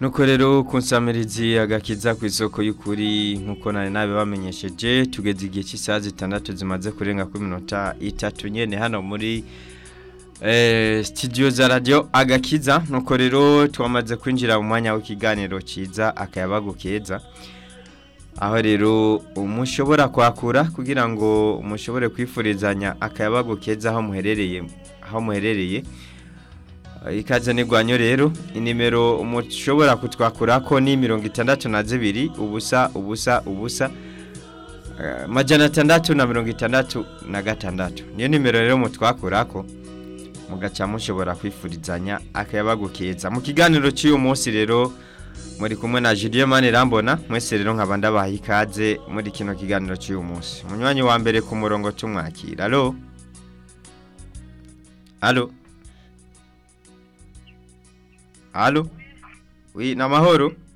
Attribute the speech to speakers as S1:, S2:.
S1: nuko rero kunsamirizi agakiza ku isoko y'ukuri nkuko nari nabe bamenyesheje tugeze igihe cy'isaha zitandatu zimaze kurenga ku minota itatu nyene hano muri eh, studio za radio agakiza nuko rero twamaze kwinjira mu mwanya w'ikiganiro ciza akayabagu keza aho rero umushobora kwakura kugira ngo mushobore kwifurizanya akayabagu keza aho muherereye aho muherereye ikaze nigwanyo rero inimero mushobora kutwakurako ni mirongo itandatu na zibiri ubusa ubusa ubusa eh, majana atandatu na mirongo itandatu na gatandatu niyo nimero rero mutwakurako mugaca mushobora kwifurizanya akayabagu keza mu kiganiro cy'uyu munsi rero muri kumwe na Julien Manirambona mwese rero nkaba ndabaha ikaze muri kino kiganiro cy'uyu munsi munywanyi wa mbere ku murongo tumwakira allo allo allo oui namahoro